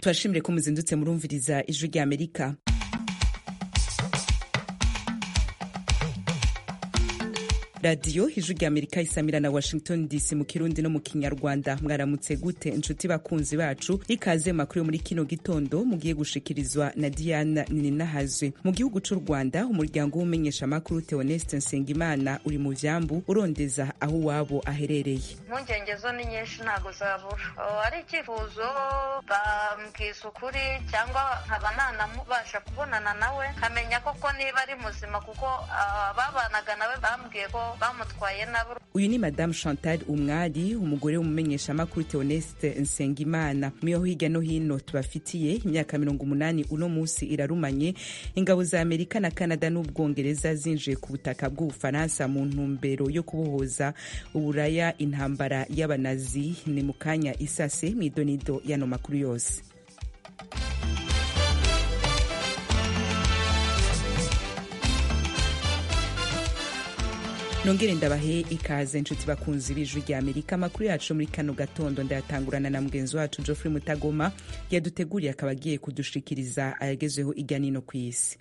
turashimire ko muzindutse murumviriza ijwi rya amerika radiyo ijwi rya amerika isamira na washington dc mu kirundi no mu kinyarwanda mwaramutse gute inshuti bakunzi bacu ikaze makuru yo muri kino gitondo mugiye gushikirizwa na diana ninahazwe mu gihugu c'u rwanda umuryango w'umenyeshamakuru theoneste nsengimana uri mu vyambu urondeza aho uwabo aherereye impungenge zo ni nyinshi ntabwo zabura ari icyifuzo bambwiza ukuri cyangwa nkaba nanamubasha kubonana nawe nkamenya koko niba ari muzima kuko ababanaga nawe bambwiye ko bamutwaye nabo uyu ni madamu chantal umwari umugore w'umumenyeshamakuru theoneste nsengimana muyo hirya no hino tubafitiye imyaka mirongo umunani uno munsi irarumanye ingabo za amerika na canada n'ubwongereza zinjiye ku butaka bw'ubufaransa mu ntumbero yo kubohoza uburaya intambara y'abanazi ni mu kanya isase mu idonido y'ano makuru yose nongere ndabahe ikaze inshuti bakunzi b'ijwi rya amerika amakuru yacu muri kano gatondo ndayatangurana na mugenzi wacu geoffrey mutagoma yaduteguriye akaba agiye kudushikiriza ayagezeho ijya nino ku isi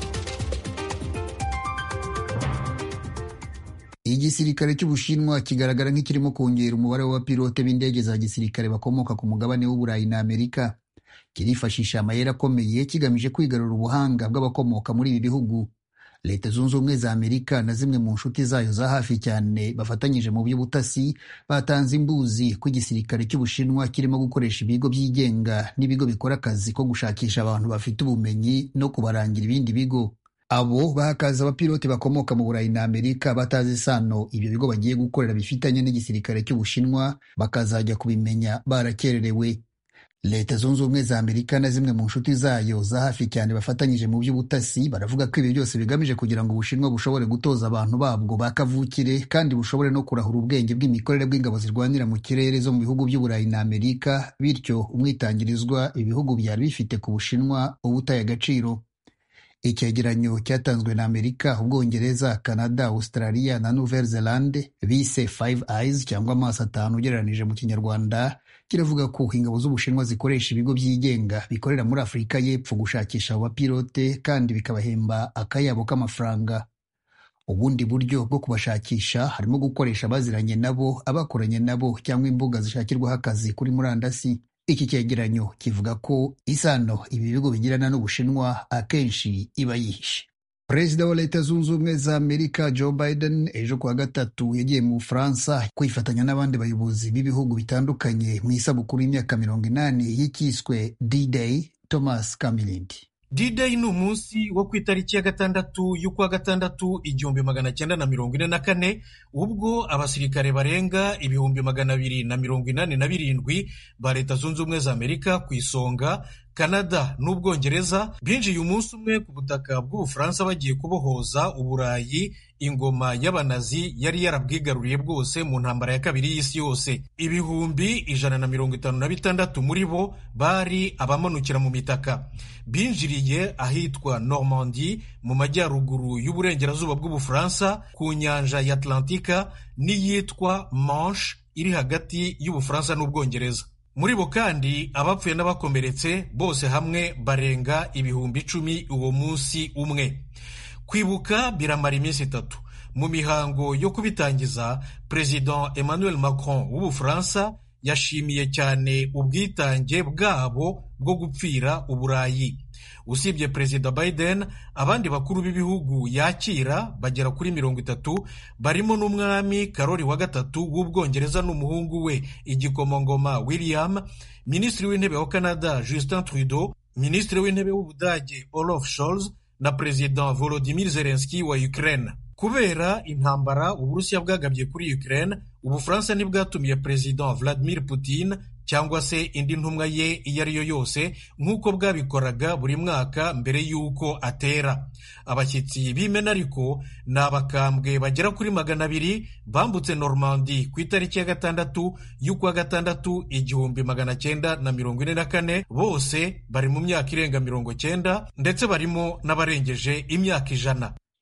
igisirikare cy'ubushinwa kigaragara nk'ikirimo kongera umubare w'abapilote b'indege za gisirikare bakomoka ku mugabane w'uburayi na amerika kirifashisha amayeri akomeye kigamije kwigarura ubuhanga bw'abakomoka muri ibi bihugu leta zunze ubumwe za amerika na zimwe mu nshuti zayo za hafi cyane bafatanyije mu by'ubutasi batanze imbuzi ko igisirikare cy'ubushinwa kirimo gukoresha ibigo byigenga n'ibigo bikora akazi ko gushakisha abantu bafite ubumenyi no kubarangira ibindi bigo abo bahakaza abapilote bakomoka mu burayi na amerika batazi isano ibyo bigo bagiye gukorera bifitanye n'igisirikare cy'ubushinwa bakazajya kubimenya barakererewe leta zunze ubumwe za amerika na zimwe mu nshuti zayo za hafi cyane bafatanyije mu by'ubutasi baravuga ko ibi byose bigamije kugira ngo ubushinwa bushobore gutoza abantu babwo ba kavukire kandi bushobore no kurahura ubwenge bw'imikorere bw'ingabo zirwanira mu kirere zo mu bihugu by'uburayi na amerika bityo umwitangirizwa ibihugu byari bifite ku bushinwa uba utaye agaciro icyegeranyo cyatanzwe na amerika ubwongereza canada australia na nouvelle zelande bise five eyes cyangwa amaso atanu ugereranije mu kinyarwanda kiravuga ko ingabo z'ubushinwa zikoresha ibigo byigenga bikorera muri afurika y'epfo gushakisha abo bapilote kandi bikabahemba akayabo k'amafaranga ubundi buryo bwo kubashakisha harimo gukoresha abaziranye nabo abakoranye nabo cyangwa imbuga zishakirwaho akazi kuri murandasi iki cyegeranyo kivuga ko isano ibi bigo bigirana n'ubushinwa akenshi iba yihishe perezida wa leta zunze ubumwe za amerika joe biden ejo kuwa gatatu yagiye mu bufaransa kwifatanya n'abandi bayobozi b'ibihugu bitandukanye mu isabukuru y'imyaka mirongo inani y'ikiswe d-day thomas kamilindi D-Day ni umunsi wo ku itariki ya gatandatu y'ukwa gatandatu igihumbi magana cyenda na mirongo ine na kane ubwo abasirikare barenga ibihumbi magana abiri na mirongo inani na birindwi ba leta zunze ubumwe za amerika ku isonga kanada n'ubwongereza binjiye umunsi umwe ku butaka bw'ubufaransa bagiye kubohoza uburayi ingoma y'abanazi yari yarabwigaruriye bwose mu ntambara ya kabiri y'isi yose ibihumbi ijana na mirongo itanu na bitandatu muri bo bari abamanukira mu mitaka binjiriye ahitwa normandie mu majyaruguru y'uburengerazuba bw'ubufaransa ku nyanja ya atlantika n'iyitwa manche iri hagati y'ubufaransa n'ubwongereza muri bo kandi abapfuye n'abakomeretse bose hamwe barenga ibihumbi icumi uwo munsi umwe kwibuka biramara iminsi itatu mu mihango yo kubitangiza perezida emmanuel macron w'ubufaransa yashimiye cyane ubwitange bwabo bwo gupfira uburayi usibye perezida biden abandi bakuru b'ibihugu yakira bagera kuri mirongo itatu barimo n'umwami karori wa gatatu w'ubwongereza n'umuhungu we igikomangoma william minisitiri w'intebe wa canada justin trudeau minisitiri w'intebe w'ubudage olaf scholz na perezida volodimir zelenski wa ukraine kubera intambara uburusiya bwagabye kuri ukraine ubufaransa ntibwatumiye perezida vladimir putin cyangwa se indi ntumwa ye iyo ari yo yose nk'uko bwabikoraga buri mwaka mbere y'uko atera abashyitsi b'imena ariko ni abakambwe bagera kuri magana abiri bambutse normandi ku itariki ya gatandatu y'ukwa gatandatu igihumbi magana cyenda na mirongo ine na kane bose bari mu myaka irenga mirongo cyenda ndetse barimo n'abarengeje imyaka ijana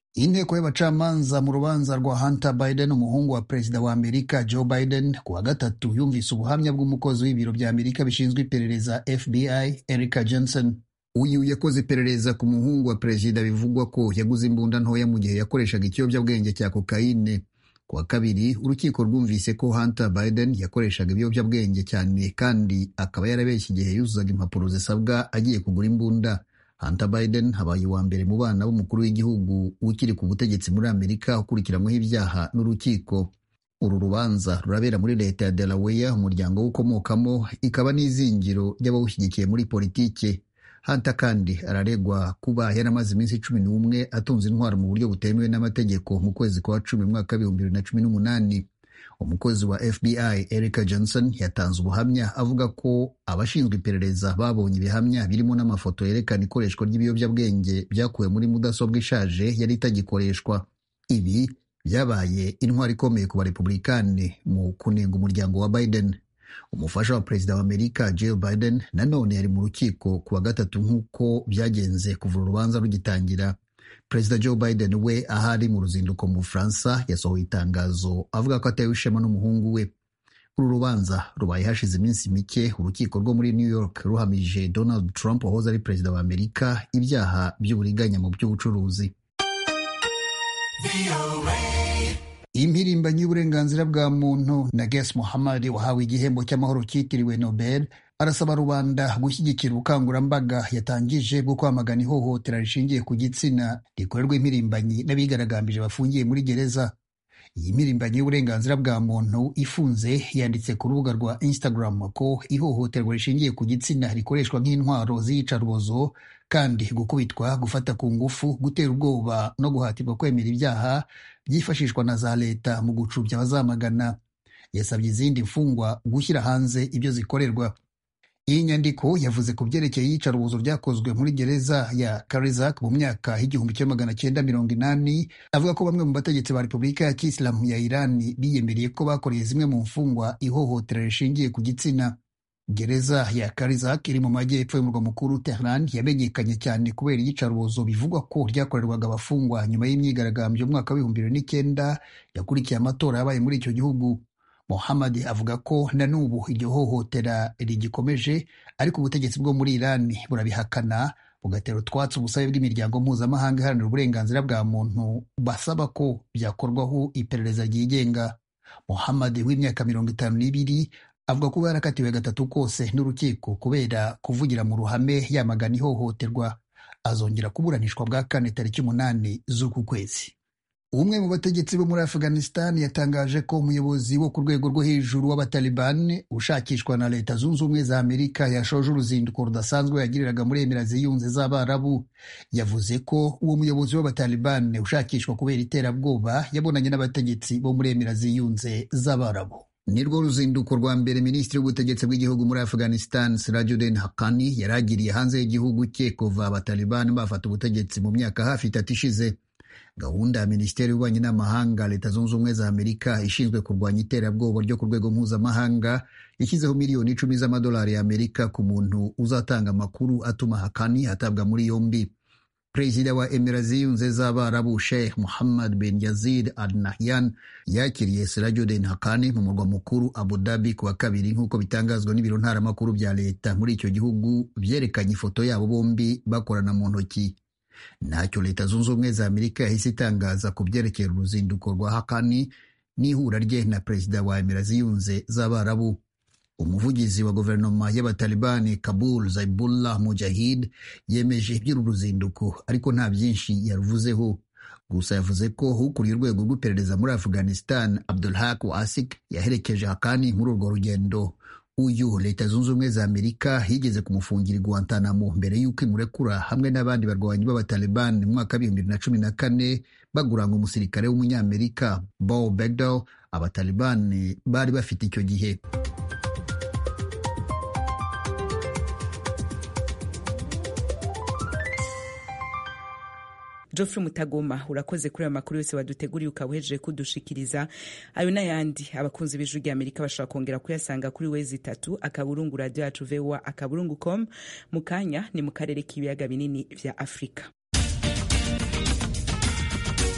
inteko y'abacamanza mu rubanza rwa hunter biden umuhungu wa perezida wa amerika joe biden ku wa gatatu yumvise ubuhamya bw'umukozi w'ibiro bya amerika bishinzwe iperereza fbi erica johnson uyu yakoze iperereza ku muhungu wa perezida bivugwa ko yaguze imbunda ntoya mu gihe yakoreshaga ikiyobyabwenge cya kokayine ku wa kabiri urukiko rwumvise ko hunter biden yakoreshaga ibiyobyabwenge cyane kandi akaba yarabeshye igihe yuzuzaga impapuro zisabwa agiye kugura imbunda hunter biden habaye uwa mbere mu bana b'umukuru w'igihugu ukiri ku butegetsi muri amerika ukurikiranyweho ibyaha n'urukiko uru rubanza rurabera muri leta ya delaware umuryango w'ukomokamo ikaba n'izingiro ry'abawushyigikiye muri politike Hunter kandi araregwa kuba yaramaze iminsi cumi n'umwe atunze intwaro mu buryo butemewe n'amategeko mu kwezi kwa cumi mu mwaka w'ibihumbi bibiri na cumi n'umunani umukozi wa FBI Erica Johnson yatanze ubuhamya avuga ko abashinzwe iperereza babonye ibihamya birimo n'amafoto yerekana ikoreshwa ry'ibiyobyabwenge byakuwe muri mudasobwa ishaje yari itagikoreshwa ibi byabaye intwaro ikomeye ku barepublikani mu kunenga umuryango wa Biden umufasha wa perezida wa amerika Jill Biden nanone yari mu rukiko ku wa gatatu nk'uko byagenze kuva urubanza rugitangira perezida Joe Biden we ahari mu ruzinduko mu Bufaransa yasohoye itangazo avuga ko atewe ishema n'umuhungu we uru rubanza rubaye hashize iminsi mike urukiko rwo muri New York ruhamije Donald Trump wahoze ari perezida wa Amerika ibyaha by'uburiganya mu by'ubucuruzi impirimbanyi y'uburenganzira bwa muntu Nages Mohammad wahawe igihembo cy'amahoro cyitiriwe Nobel arasaba rubanda gushyigikira ubukangurambaga yatangije bwo kwamagana ihohotera rishingiye ku gitsina rikorerwa impirimbanyi n'abigaragambije bafungiye muri gereza iyi mpirimbanyi y'uburenganzira bwa muntu ifunze yanditse ku rubuga rwa Instagram ko ihohoterwa rishingiye ku gitsina rikoreshwa nk'intwaro z'iyicarubozo kandi gukubitwa gufata ku ngufu gutera ubwoba no guhatirwa kwemera ibyaha byifashishwa na za leta mu gucubya abazamagana yasabye izindi mfungwa gushyira hanze ibyo zikorerwa iyi nyandiko yavuze ku byerekeye iyicarubozo ryakozwe muri gereza ya Karizak mu myaka y'igihumbi kimwe magana cyenda mirongo inani avuga ko bamwe mu bategetsi ba repubulika ya kisilamu ya irani biyemereye ko bakoreye zimwe mu mfungwa ihohotera rishingiye ku gitsina gereza ya Karizak iri mu majyepfo y'umurwa mukuru Tehran yamenyekanye cyane kubera iyicarubozo bivugwa ko ryakorerwaga abafungwa nyuma y'imyigaragambyo y'umwaka w'ibihumbi bibiri n'icyenda yakurikiye amatora yabaye muri icyo gihugu Mohammad avuga ko na n'ubu iryo hohotera rigikomeje ariko ubutegetsi bwo muri Iran burabihakana bugatera utwatsi ubusabe bw'imiryango mpuzamahanga iharanira uburenganzira bwa muntu basaba ko byakorwaho iperereza ryigenga Mohammad w'imyaka mirongo itanu n'ibiri avuga ko yarakatiwe gatatu kose n'urukiko kubera kuvugira mu ruhame yamagana ihohoterwa azongera kuburanishwa bwa kane tariki umunani z'uku kwezi umwe mu bategetsi bo muri afghanistan yatangaje ko umuyobozi wo ku rwego rwo hejuru w'abatalibani ushakishwa na leta zunze ubumwe za amerika yashoje uruzinduko rudasanzwe yagiriraga muri emira ziyunze z'abarabu yavuze ko uwo muyobozi w'abatalibani ushakishwa kubera iterabwoba yabonanye n'abategetsi bo muri emira ziyunze z'abarabu nirwo ruzinduko rwa mbere minisitiri w'ubutegetsi bw'igihugu muri afghanistan sirajuddin hakani yaragiriye hanze y'igihugu cye kuva abatalibani bafata ubutegetsi mu myaka hafi itatu ishize gahunda ya minisiteri y'ububanyi n'amahanga leta zunze ubumwe za amerika ishinzwe kurwanya iterabwoba ryo ku rwego mpuzamahanga yashyizeho miliyoni icumi z'amadolari ya amerika ku muntu uzatanga amakuru atuma hakani atabwa muri yombi perezida wa emira ziyunze z'abarabu sheikh muhammad bin yazid al nahyan yakiriye sirajuddin hakani mu murwa mukuru abu dhabi ku wa kabiri nk'uko bitangazwa n'ibiro ntaramakuru bya leta muri icyo gihugu byerekanye ifoto yabo bombi bakorana mu ntoki ntacyo leta zunze ubumwe za amerika yahise itangaza ku byerekeye uruzinduko rwa hakani n'ihura rye na perezida wa emira ziyunze z'abarabu umuvugizi wa guverinoma y'abatalibani kabul zaibullah mujahid yemeje iby'uru ruzinduko ariko nta byinshi yaruvuzeho gusa yavuze ko ukuriye urwego rw'iperereza muri afghanistan abdulhak wasik yaherekeje hakani muri urwo rugendo uyu leta zunze ubumwe za amerika yigeze kumufungira i guantanamo mbere y'uko imurekura hamwe n'abandi barwanyi b'abataliban mu mwaka w'ibihumbi bibiri na cumi na kane baguranga umusirikare w'umunyamerika bo begdal abataliban bari bafite icyo gihe Geoffrey Mutagoma urakoze kuri ayo makuru yose waduteguriye ukaba uhejeje kudushikiriza ayo n'ayandi abakunzi b'ijwi rya Amerika bashobora kongera kuyasanga kuri wezi itatu akaburungu radio yacu voa akaburungu com mu kanya ni mu karere k'ibiyaga binini vya Afurika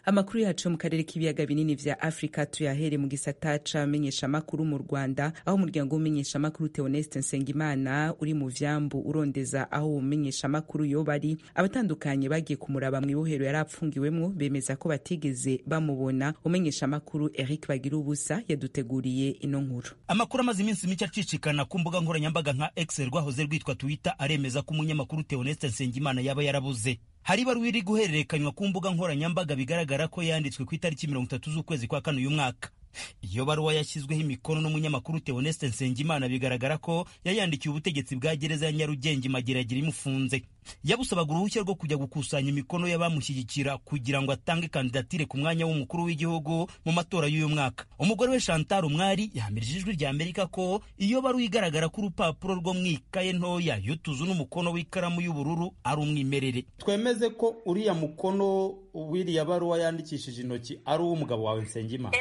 amakuru yacu mu karere k'ibiyaga binini vya afurika tuyahere mu gisata c'amenyeshamakuru mu rwanda aho umuryango w'umenyeshamakuru theoneste nsengimana uri mu vyambu urondeza aho uwo mumenyeshamakuru yoba ari abatandukanye bagiye kumuraba mw'ibohero yari apfungiwemwo bemeza ko batigeze bamubona umenyeshamakuru eric bagira ubusa yaduteguriye ino nkuru amakuru amaze iminsi mike acicikana ku mbuga nkoranyambaga nka x rwahoze rwitwa twitter aremeza ko umunyamakuru theoneste nsengimana yaba yarabuze hari ibaruwa iri guhererekanywa ku mbuga nkoranyambaga bigaragara ko yanditswe ku itariki mirongo itatu z'ukwezi kwa kane uyu mwaka iyo baruwa yashyizweho imikono n'umunyamakuru Theoneste Nsengimana bigaragara ko yayandikiye ubutegetsi bwa gereza ya Nyarugenge Mageragere imufunze yabusabaga uruhushya rwo kujya gukusanya imikono y'abamushyigikira kugira ngo atange kandidatire ku mwanya w'umukuru w'igihugu mu matora y'uyu mwaka umugore we Chantal Umwari yahamirije ijwi rya Amerika ko iyo baruwa igaragara ko urupapuro rwo mu ikaye ntoya y'utuzu n'umukono w'ikaramu y'ubururu ari umwimerere twemeze ko uriya mukono w'iriya baruwa yandikishije intoki ari uw'umugabo wawe Nsengimana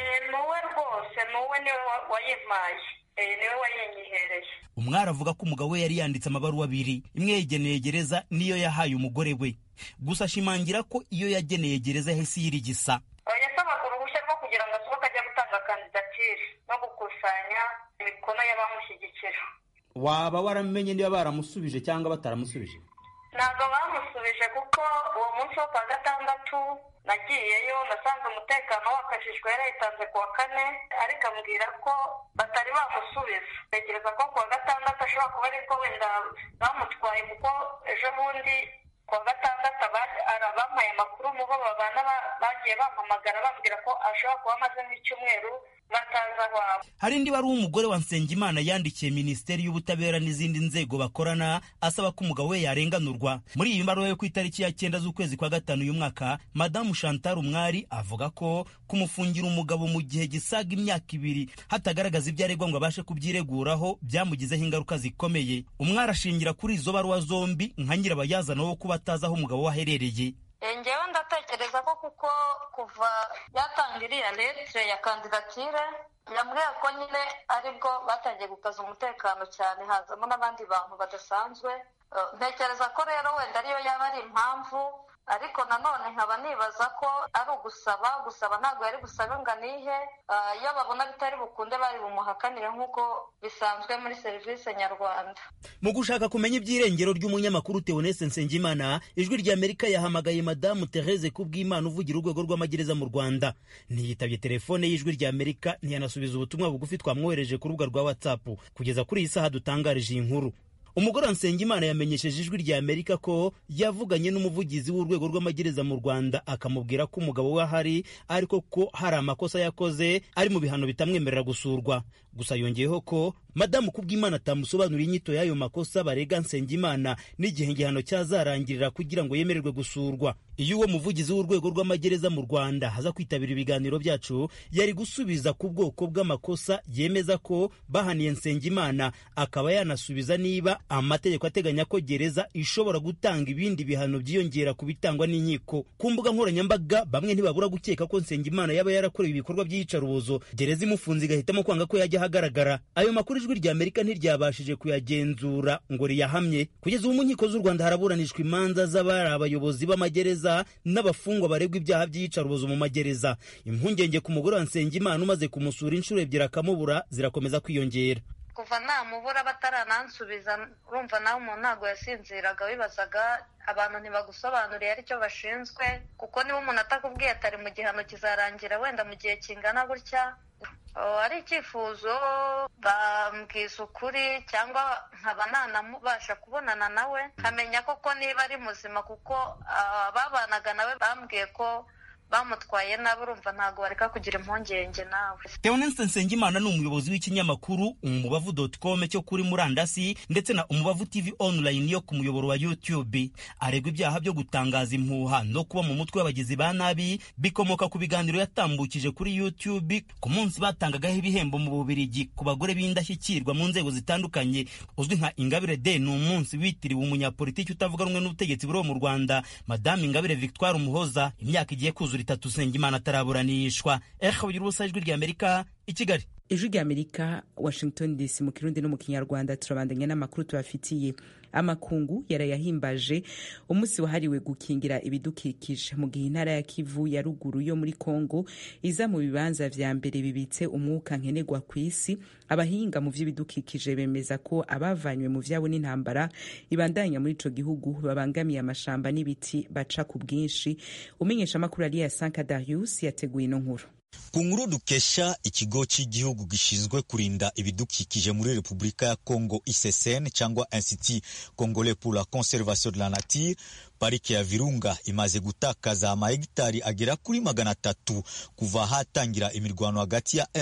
wayimpaye niwe wayinyihereye umwari avuga ko umugabo we yari yanditse amabaruwa abiri imwe yageneye gereza niyo yahaye umugore we gusa ashimangira ko iyo yageneye gereza yahise yirigisa yasabaga uruhushya rwo kugira ngo asohoke ajya gutanga kandidatire no gukusanya imikono y'abamushyigikira waba waramenye niba baramusubije cyangwa bataramusubije ntabwo bamusubije kuko uwo munsi wo kwa gatandatu nagiyeyo nasanze umutekano wakajijwe yarayitanze ku wa kane ariko ambwira ko batari bamusubiza ntekereza ko ku wa gatandatu ashobora kuba ariko wenda bamutwaye kuko ejo bundi ku wa gatandatu abampaye amakuru mu bo babana bagiye bampamagara bambwira ko ashobora kuba amaze nk'icyumweru bataza wabo hari indi wari umugore wa Nsengimana yandikiye minisiteri y'ubutabera n'izindi nzego bakorana asaba ko umugabo we yarenganurwa muri iyi mbaruwa yo ku itariki ya cyenda z'ukwezi kwa gatanu uyu mwaka madamu Chantal Umwari avuga ko kumufungira umugabo mu gihe gisaga imyaka ibiri hatagaragaza ibyo aregwa ngo abashe kubyireguraho byamugizeho ingaruka zikomeye umwari ashingira kuri izo baruwa zombi nka nyirabayazana wo kuba atazi aho umugabo we aherereye ngewe ndatekereza ko kuko kuva yatanga iriya letire ya kandidatire yambwiye ko nyine aribwo batangiye gukaza umutekano cyane hazamo n'abandi bantu badasanzwe ntekereza ko rero wenda ariyo yaba ari impamvu ariko nanone nkaba nibaza ko ari ugusaba gusaba ntabwo yari busabe ngo anihe iyo babona bitari bukunde bari bumuhakanire nk'uko bisanzwe muri serivisi nyarwanda mu gushaka kumenya iby'irengero ry'umunyamakuru Theoneste Nsengimana ijwi rya Amerika yahamagaye madamu Therese Kubwimana uvugira urwego rw'amagereza mu Rwanda ntiyitabye telefone y'ijwi rya Amerika ntiyanasubiza ubutumwa bugufi twamwohereje ku rubuga rwa WhatsApp kugeza kuri iyi saha dutangarije iyi nkuru umugore wa Nsengimana yamenyesheje ijwi rya Amerika ko yavuganye n'umuvugizi w'urwego rw'amagereza mu Rwanda akamubwira ko umugabo we ahari ariko ko hari amakosa yakoze ari mu bihano bitamwemerera gusurwa gusa yongeyeho ko madamu Kubwimana atamusobanurira inyito y'ayo makosa barega Nsengimana n'igihe igihano cyazarangirira kugira ngo yemererwe gusurwa iyo uwo muvugizi w'urwego rw'amagereza mu Rwanda haza kwitabira ibiganiro byacu yari gusubiza ku bwoko bw'amakosa yemeza ko bahaniye Nsengimana akaba yanasubiza niba amategeko ateganya ko gereza ishobora gutanga ibindi bihano byiyongera ku bitangwa n'inkiko ku mbuga nkoranyambaga bamwe ntibabura gukeka ko Nsengimana yaba yarakorewe ibikorwa by'iyicarubozo gereza imufunze igahitamo kwanga ko yajya ahagaragara ayo makuru ijwi rya Amerika ntiryabashije kuyagenzura ngo riyahamye kugeza ubu mu nkiko z'u Rwanda haraburanishwa imanza z'abari abayobozi b'amagereza n'abafungwa baregwa ibyaha by'iyicarubozo mu magereza impungenge ku mugore wa Nsengimana umaze kumusura inshuro ebyiri akamubura zirakomeza kwiyongera kuva namubura bataranansubiza urumva nawe umuntu ntabwo yasinziraga wibazaga abantu ntibagusobanuriye aricyo bashinzwe kuko niba umuntu atakubwiye atari mu gihano kizarangira wenda mu gihe kingana gutya ari icyifuzo bambwiza ukuri cyangwa nkaba nanamubasha kubonana nawe nkamenya koko niba ari muzima kuko ababanaga nawe bambwiye ko bamutwaye nabi urumva ntabwo bareka kugira impungenge nawe Theoneste Nsengimana ni umuyobozi w'ikinyamakuru umubavu.com cyo kuri murandasi ndetse na umubavu TV online yo ku muyoboro wa YouTube aregwa ibyaha byo gutangaza impuha no kuba mu mutwe w'abagizi ba nabi bikomoka ku biganiro yatambukije kuri YouTube ku munsi batangagaho ibihembo mu Bubiligi ku bagore b'indashyikirwa mu nzego zitandukanye uzwi nka Ingabire Day ni umunsi witiriwe umunyapolitiki utavuga rumwe n'ubutegetsi buriho mu Rwanda Madame Ingabire Victoire Umuhoza imyaka igiye kuzura itatu Nsengimana ataraburanishwa ehe ubugira ubusa ijwi rya Amerika i kigali ijwi rya amerika washington dc mu kirundi no mu kinyarwanda turabandanya n'amakuru tubafitiye amakungu yarayahimbaje umunsi wahariwe gukingira ibidukikije mu gihe intara ya kivu ya ruguru yo muri congo iza mu bibanza vya mbere bibitse umwuka nkenerwa ku isi abahinga mu vy'ibidukikije bemeza ko abavanywe mu vyabo n'intambara ibandanya muri ico gihugu babangamiye amashamba n'ibiti baca ku bwinshi umenyesha amakuru aliya sanka darius yateguye ino nkuru ku nkuru dukesha ikigo cy'igihugu gishinzwe kurinda ibidukikije muri repubulika ya congo issn cyangwa institut congolais pour la conservation de la nature parike ya virunga imaze gutakaza amahegitari agera kuri magana atatu kuva hatangira imirwano hagati ya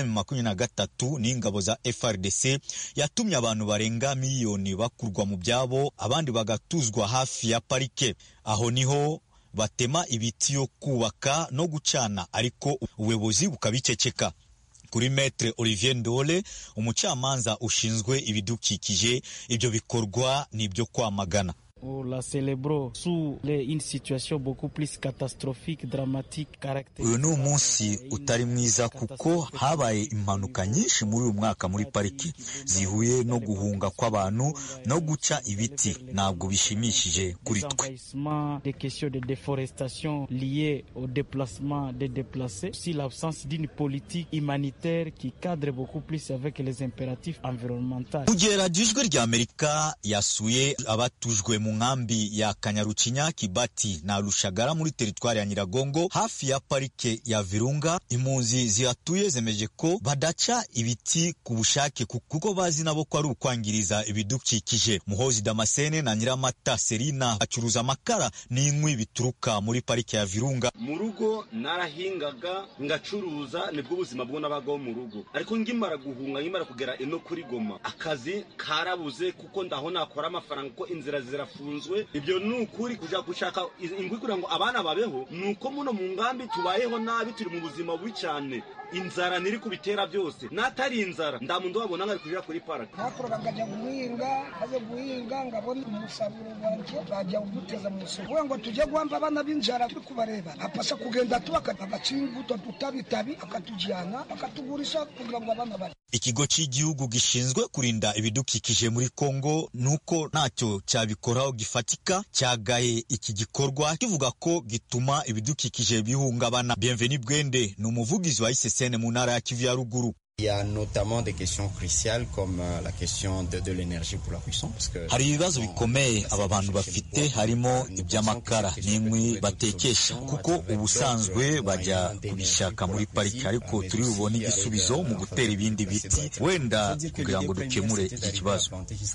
M23 n'ingabo za FRDC yatumye abantu barenga miliyoni bakurwa mu byabo abandi bagatuzwa hafi ya parike aho niho batema ibiti yo kubaka no gucana ariko ubuyobozi bukabiceceka kuri metre olivier ndole umucamanza ushinzwe ibidukikije ibyo bikorwa ni ibyo kwamagana la célébro sous une situation beaucoup plus catastrophique dramatique uyu ni umunsi utari mwiza kuko habaye impanuka nyinshi muri uyu mwaka muri pariki zihuye no guhunga kw'abantu no guca ibiti ntabwo bishimishije kuri twe des questions de déforestation liées au déplacement des déplacés si l'absence d'une politique humanitaire qui cadre beaucoup plus avec les impératifs environnementaux kugera ijwi rya amerika yasuye abatujwe mu nkambi ya kanyarucinya kibati na rushagara muri teritwari ya nyiragongo hafi ya parike ya virunga impunzi zihatuye zemeje ko badaca ibiti ku bushake kuko bazi nabo ko ari ukwangiriza ibidukikije muhozi damascene na nyiramata serina bacuruza amakara n'inkwi bituruka muri parike ya virunga mu rugo narahingaga ngacuruza nibwo ubuzima bwo nabagaho mu rugo ariko ngimara guhunga ngimara kugera ino kuri goma akazi karabuze kuko ndaho nakora amafaranga kuko inzira zirafunzwe ibyo ni ukuri kujya gushaka ingwi kugira ngo abana babeho ni uko muno mu ngambi tubayeho nabi turi mu buzima bubi cyane inzara niri kubitera byose n'atari inzara nda muntu wabona nkari kujya kuri parake nakora ngajya guhinga maze guhinga ngabona umusaruro wanjye bajya kuduteza mu isoko kugira ngo tujye guhamba abana b'inzara turi kubareba apasa kugenda tubaka agaca imbuto tutabitabi akatujyana akatugurisha kugira ngo abana bari ikigo cy'igihugu gishinzwe kurinda ibidukikije muri kongo nuko ntacyo cyabikoraho gifatika cyagaye iki gikorwa kivuga ko gituma ibidukikije bihungabana bienveni bwende ni umuvugizi wa isesene mu ntara ya kivu ya ruguru hari ibibazo bikomeye aba bantu bafite harimo iby'amakara n'inkwi batekesha kuko ubusanzwe bajya kubishaka muri pariki ariko turi bubone igisubizo mu gutera ibindi biti wenda kugira ngo dukemure iki kibazo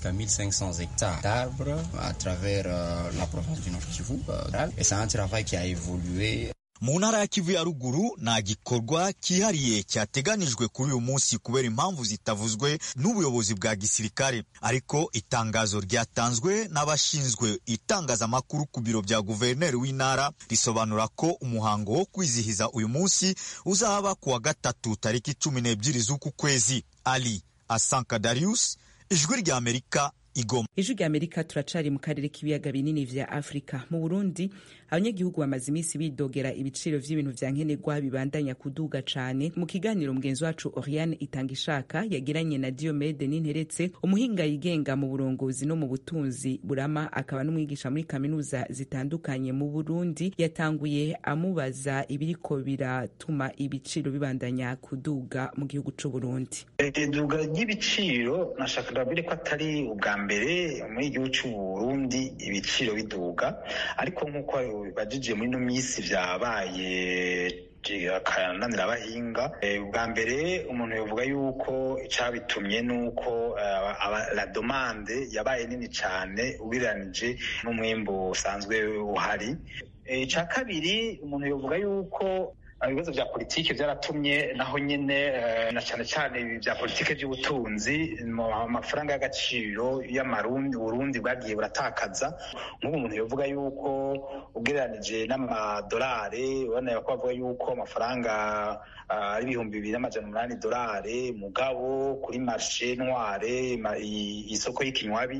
mu ntara ya kivu ya ruguru nta gikorwa cyihariye cyateganijwe kuri uyu munsi kubera impamvu zitavuzwe n'ubuyobozi bwa gisirikare ariko itangazo ryatanzwe n'abashinzwe itangazamakuru ku biro bya guverineri w'intara risobanura ko umuhango wo kwizihiza uyu munsi uzaba ku wa gatatu tariki cumi n'ebyiri z'uku kwezi ali asanka darius ijwi rya amerika igoma ijwi rya amerika turacari mu karere k'ibiyaga binini vya afurika mu burundi abanyagihugu bamaze iminsi bidogera ibiciro vy'ibintu vya nkenerwa bibandanya kuduga cane mu kiganiro mugenzi wacu oriane itanga ishaka yagiranye na diomede n'interetse umuhinga yigenga mu burongozi no mu butunzi burama akaba n'umwigisha muri kaminuza zitandukanye mu burundi yatanguye amubaza ibiriko biratuma ibiciro bibandanya kuduga mu gihugu c'uburundi iduga ry'ibiciro nashaka ndabwire ko atari ubwa mbere muri igihugu c'uburundi ibiciro biduga ariko nk'uko bajije muri ino minsi vyabaye akananira abahinga bwa mbere umuntu yavuga yuko icabitumye nuko la domande yabaye nini cane ugereranije n'umwimbu usanzwe uhari ica kabiri umuntu yavuga yuko ibibazo vya politike vyaratumye naho nyene na cane cane vya politike vy'ubutunzi amafaranga y'agaciro y'amarundi burundi bwagiye buratakaza nk'ubu umuntu yovuga yuko ugereranije n'amadolari ubona ko bavuga yuko amafaranga ari ibihumbi bibiri n'amajana umunani dolari mugabo kuri marshe noire isoko y'ikinywabi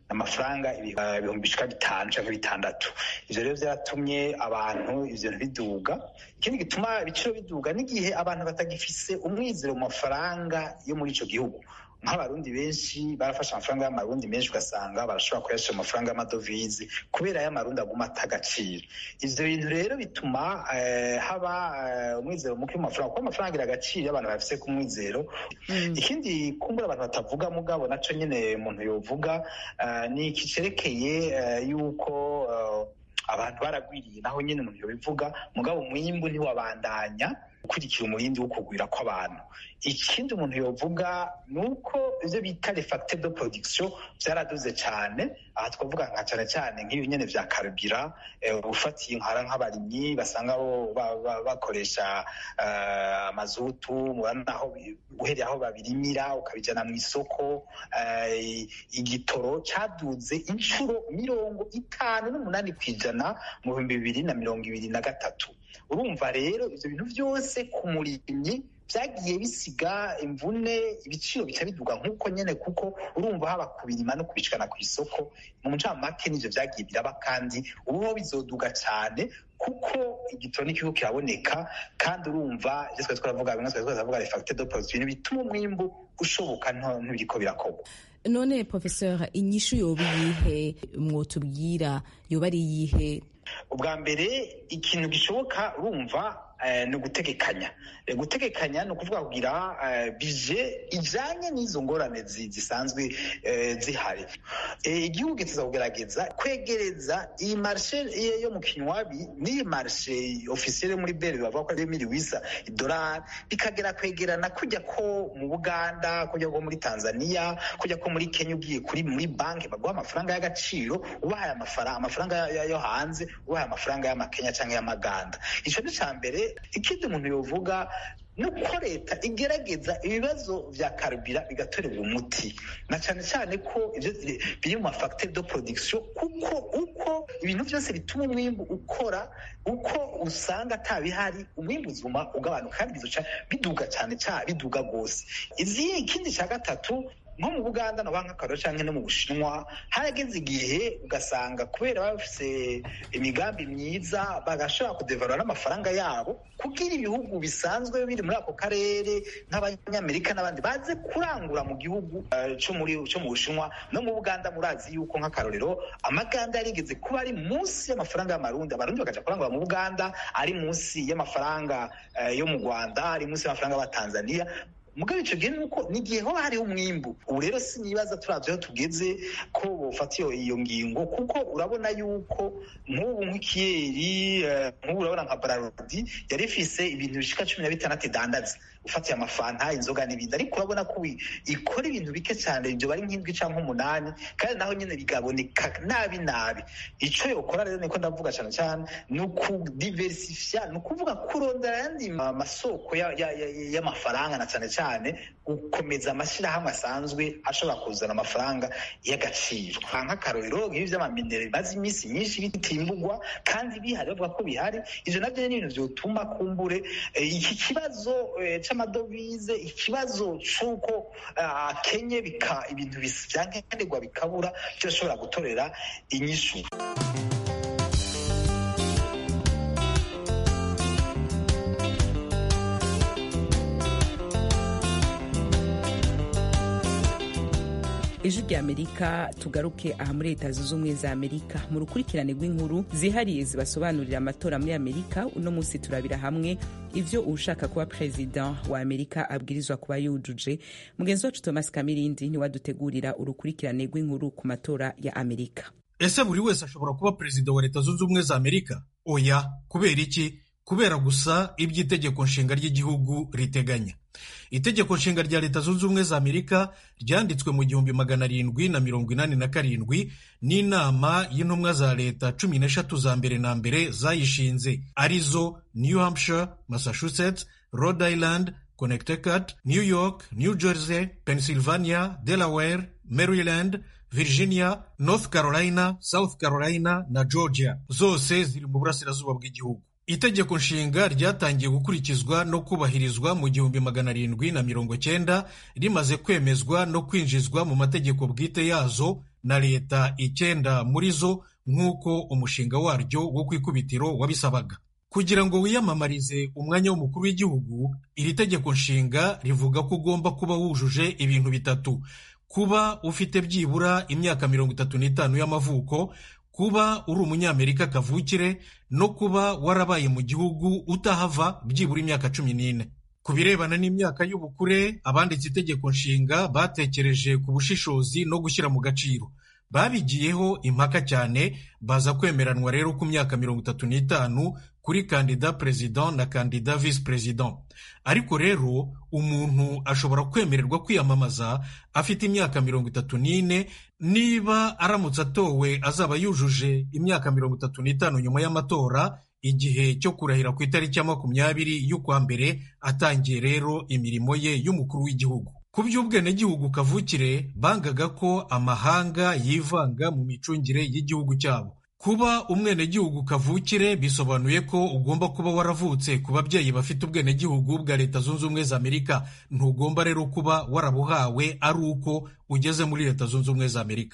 amafaranga ibihumbi bishika bitanu canke bitandatu ivyo rero vyaratumye abantu ivyo bintu biduga ikindi gituma ibiciro biduga n'igihe abantu batagifise umwizero mu mafaranga yo muri ico gihugu nk'abarundi benshi barafashe amafaranga y'amarundi menshi ugasanga barashobora kuyashyira mu mafaranga y'amadovize kubera y'amarundi aguma ata agaciro ivyo bintu rero bituma haba umwizero muke mu mafaranga kuko amafaranga agira agaciro iyo abantu bafise ku mwizero ikindi kumbura abantu batavuga mugabo naco nyene umuntu yovuga ni iki cerekeye yuko abantu baragwiriye naho nyene umuntu yobivuga mugabo umwimbu ntiwabandanya ukurikira umurindi wo kugwira kw'abantu ikindi umuntu yovuga ni uko ivyo bita les facteurs de production vyaraduze cane aha twavuga nka cane cane nk'ibi nyene vya karubira ufatiye nkara nk'abarimyi basanga bakoresha amazutu naho uhereye aho babirimira ukabijana mu isoko igitoro caduze inshuro mirongo itanu n'umunani kw'ijana mu bihumbi bibiri na mirongo ibiri na gatatu urumva rero ivyo bintu vyose ku murimyi vyagiye bisiga imvune ibiciro bica biduga nk'uko nyene kuko urumva haba kubirima no kubishikana ku isoko mu ncamake n'ivyo vyagiye biraba kandi ubuho bizoduga cane kuko igitoro n'ikigo kiraboneka kandi urumva ivyo twari twaravuga bimwe twari twaravuga les facteurs de production bituma umwimbu ushoboka ntibiriko birakorwa none professeur inyishu yoba iyihe mwotubwira yoba ari iyihe ubwa mbere ikintu gishoboka urumva ni ugutegekanya gutegekanya ni ukuvuga kugira bije ijanye n'izo ngorane zisanzwe zihari igihugu kiza kugerageza kwegereza iyi marshe yo mu kinywabi n'iyi marshe ofisiyere muri bere bavuga ko ari miri wisa idolari bikagera kwegerana kujya ko mu buganda kujya ko muri tanzania kujya ko muri kenya ugiye kuri muri banki baguha amafaranga y'agaciro ubahaye amafaranga amafaranga yo hanze ubahaye amafaranga y'amakenya cyangwa y'amaganda icyo ni cya mbere ikindi umuntu yovuga nuko leta igerageza ibibazo vya karubira bigatorerwa umuti na cyane cyane ko ivyo biri mu mafacteur de production kuko uko ibintu byose bituma umwimbu ukora uko usanga atabihari umwimbu uzuma ugabanuka kandi bizoca biduga cyane cyane biduga rwose izi ikindi cya gatatu nko mu buganda no nk'akararo cyangwa no mu bushinwa harageze igihe ugasanga kubera baba bafise imigambi myiza bagashobora kudevarura n'amafaranga yabo kugira ibihugu bisanzwe biri muri ako karere nk'abanyamerika n'abandi baze kurangura mu gihugu cyo muri cyo mu bushinwa no mu buganda murazi yuko nk'akarorero amaganda yarigeze kuba ari munsi y'amafaranga y'amarundi abarundi bakaja kurangura mu buganda ari munsi y'amafaranga yo mu rwanda ari munsi y'amafaranga y'abatanzania mugabo ico gihe nuko nigihe hoba hariho umwimbu ubu rero sinibaza turavye aho tugeze ko bofata iyo ngingo kuko urabona yuko nk'ubu nk'ikiyeri nk'ubu urabona nka brarudi yari ifise ibintu bishika cumi na bitandatu idandaza ufatiye amafanta inzoga n'ibindi ariko urabona ko ikora ibintu bike cyane ibyo bari nk'indwi cyangwa umunani kandi naho nyine bigaboneka nabi nabi ico yokora rero niko ndavuga cyane cyane ni ukudiversifya ni ukuvuga kurondera ayandi masoko y'amafaranga na cyane cyane gukomeza amashyirahamwe asanzwe ashobora kuzana amafaranga y'agaciro nk'akarorero nk'ibi by'amaminere bimaze iminsi myinshi bitimbugwa kandi bihari bavuga ko bihari ivyo navyo ni ibintu vyotuma kumbure iki kibazo c'amadovize ikibazo c'uko akenye bika ibintu vyankenerwa bikabura vyoshobora gutorera inyishu ejo ry'amerika tugaruke aha muri leta zunze ubumwe za amerika mu rukurikirane rw'inkuru zihariye zibasobanurira amatora muri amerika uno munsi turabira hamwe ivyo ushaka kuba perezida wa amerika abwirizwa kuba yujuje mugenzi wacu thomas kamirindi niwadutegurira urukurikirane rw'inkuru ku matora ya amerika ese buri wese ashobora kuba perezida wa leta zunze ubumwe za amerika oya kubera iki kubera gusa iby'itegeko nshinga ry'igihugu riteganya itegeko nshinga rya leta zunze ubumwe za amerika ryanditswe mu gihumbi magana arindwi na mirongo inani na karindwi n'inama y'intumwa za leta cumi n'eshatu za mbere na mbere zayishinze arizo new hampshire massachusetts rhode island connecticut new york new jersey pennsylvania delaware maryland virginia north carolina south carolina na georgia zose ziri mu burasirazuba bw'igihugu itegeko nshinga ryatangiye gukurikizwa no kubahirizwa mu gihumbi magana arindwi na mirongo cyenda rimaze kwemezwa no kwinjizwa mu mategeko bwite yazo na leta icyenda muri zo nk'uko umushinga waryo wo ku ikubitiro wabisabaga kugira ngo wiyamamarize umwanya w'umukuru w'igihugu iri tegeko nshinga rivuga ko ugomba kuba wujuje ibintu bitatu kuba ufite byibura imyaka mirongo itatu n'itanu y'amavuko kuba uri umunyamerika kavukire no kuba warabaye mu gihugu utahava byibura imyaka cumi n'ine ku birebana n'imyaka y'ubukure abanditse itegeko nshinga batekereje ku bushishozi no gushyira mu gaciro babigiyeho impaka cyane baza kwemeranwa rero ku myaka mirongo itatu n'itanu kuri kandida perezida na kandida visi perezida ariko rero umuntu ashobora kwemererwa kwiyamamaza afite imyaka mirongo itatu n'ine niba aramutse atowe azaba yujuje imyaka mirongo itatu n'itanu nyuma y'amatora igihe cyo kurahira ku itariki ya makumyabiri y'ukwa mbere atangiye rero imirimo ye y'umukuru w'igihugu ku by'ubwenegihugu kavukire bangaga ko amahanga yivanga mu micungire y'igihugu cyabo kuba umwenegihugu kavukire bisobanuye ko ugomba kuba waravutse ku babyeyi bafite ubwenegihugu bwa leta zunze ubumwe za amerika ntugomba rero kuba warabuhawe ari uko ugeze muri leta zunze ubumwe za amerika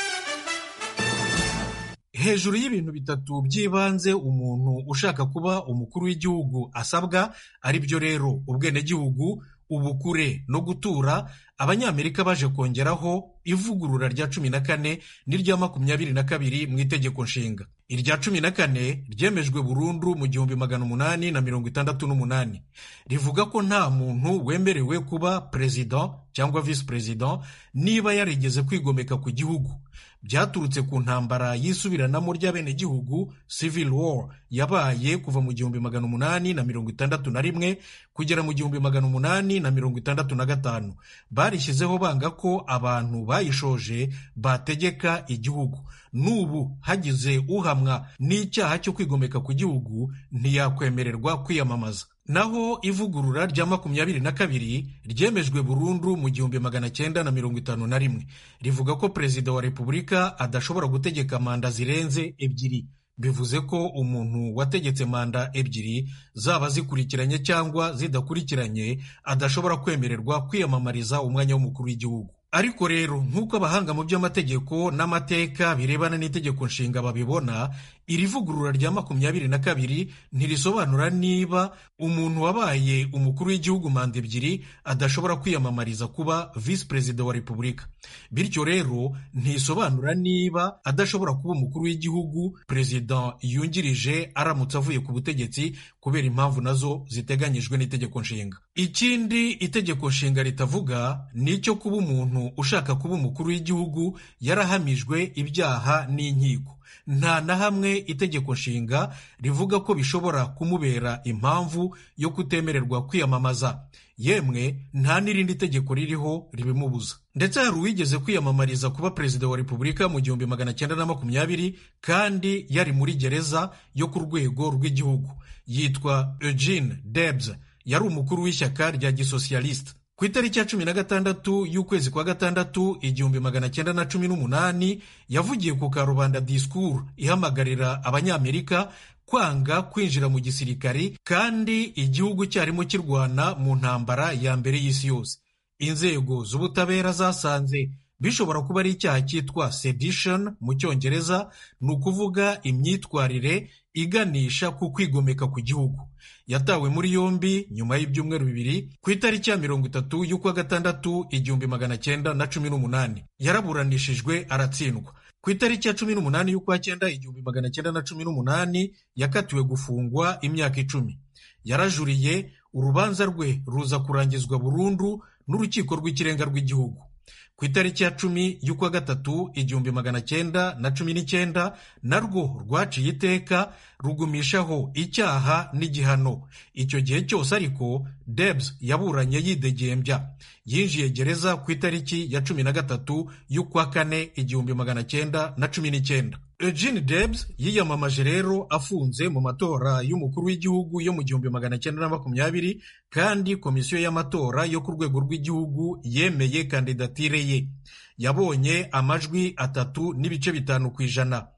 hejuru y'ibintu bitatu by'ibanze umuntu ushaka kuba umukuru w'igihugu asabwa ari byo rero ubwenegihugu ubukure no gutura abanyamerika baje kongeraho ivugurura rya cumi na kane n'irya makumyabiri na kabiri mu itegeko nshinga irya cumi na kane ryemejwe burundu mu gihumbi magana umunani na mirongo itandatu n'umunani rivuga ko nta muntu wemerewe kuba perezida cyangwa visi perezida niba yarigeze kwigomeka ku gihugu byaturutse ku ntambara y'isubiranamo ry'abenegihugu civil war yabaye kuva mu gihumbi magana umunani na mirongo itandatu na rimwe kugera mu gihumbi magana umunani na mirongo itandatu na gatanu barishyizeho banga ko abantu bayishoje bategeka igihugu n'ubu hagize uhamwa n'icyaha cyo kwigomeka ku gihugu ntiyakwemererwa kwiyamamaza naho ivugurura rya makumyabiri na kabiri ryemejwe burundu mu gihumbi magana cyenda na mirongo itanu na rimwe rivuga ko perezida wa repubulika adashobora gutegeka manda zirenze ebyiri bivuze ko umuntu wategetse manda ebyiri zaba zikurikiranye cyangwa zidakurikiranye adashobora kwemererwa kwiyamamariza umwanya w'umukuru w'igihugu ariko rero nk'uko abahanga mu by'amategeko n'amateka birebana n'itegeko nshinga babibona iri vugurura rya makumyabiri na kabiri ntirisobanura niba umuntu wabaye umukuru w'igihugu manda ebyiri adashobora kwiyamamariza kuba visi perezida wa repubulika bityo rero ntisobanura niba adashobora kuba umukuru w'igihugu perezida yungirije aramutse avuye ku butegetsi kubera impamvu nazo ziteganyijwe n'itegeko nshinga ikindi itegeko nshinga ritavuga ni icyo kuba umuntu ushaka kuba umukuru w'igihugu yarahamijwe ibyaha n'inkiko nta na hamwe itegeko nshinga rivuga ko bishobora kumubera impamvu yo kutemererwa kwiyamamaza yemwe nta n'irindi tegeko ririho ribimubuza ndetse hari uwigeze kwiyamamariza kuba perezida wa repubulika mu gihumbi magana cyenda na makumyabiri kandi yari muri gereza yo ku rwego rw'igihugu yitwa eugene debs yari umukuru w'ishyaka rya gisosiyalisite ku itariki ya cumi na gatandatu y'ukwezi kwa gatandatu igihumbi magana cyenda na cumi n'umunani yavugiye ku karubanda disikuru ihamagarira abanyamerika kwanga kwinjira mu gisirikari kandi igihugu cyarimo kirwana mu ntambara ya mbere y'isi yose inzego z'ubutabera zasanze bishobora kuba ari icyaha cyitwa sedition mu cyongereza ni ukuvuga imyitwarire iganisha ku kwigomeka ku gihugu yatawe muri yombi nyuma y'ibyumweru bibiri ku itariki ya mirongo itatu y'ukwa gatandatu igihumbi magana cyenda na cumi n'umunani yaraburanishijwe aratsindwa ku itariki ya cumi n'umunani y'ukwa cyenda igihumbi magana cyenda na cumi n'umunani yakatiwe gufungwa imyaka icumi yarajuriye urubanza rwe ruza kurangizwa burundu n'urukiko rw'ikirenga rw'igihugu ku itariki ya cumi y'ukwa gatatu igihumbi magana cyenda na cumi n'icyenda narwo rwaciye iteka rugumishaho icyaha n'igihano icyo gihe cyose ariko debs yaburanye yidegembya yinjiye gereza ku itariki ya cumi na gatatu y'ukwa kane igihumbi magana cyenda na cumi n'icyenda Eugene Debs yiyamamaje rero afunze mu matora y'umukuru w'igihugu yo mu gihumbi magana cyenda na makumyabiri kandi komisiyo y'amatora yo ku rwego rw'igihugu yemeye kandidatire ye yabonye amajwi atatu n'ibice bitanu ku ijana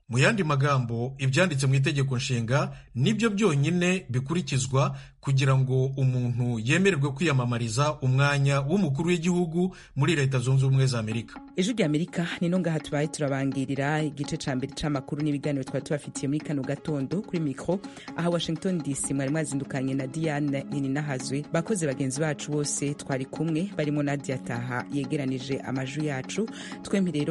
mu yandi magambo ibyanditse mu itegeko nshinga nibyo byonyine bikurikizwa kugira ngo umuntu yemererwe kwiyamamariza umwanya w'umukuru w'igihugu muri leta zunze ubumwe za amerika ejo rya amerika ni no ngaha tubaye turabangirira igice ca mbere c'amakuru n'ibiganiro twari tubafitiye muri kano gatondo kuri mikro aha washington dc mwari mwazindukanye na diane nininahazwe bakoze bagenzi bacu bose twari kumwe barimo nadia taha yegeranije amajwi yacu twembi rero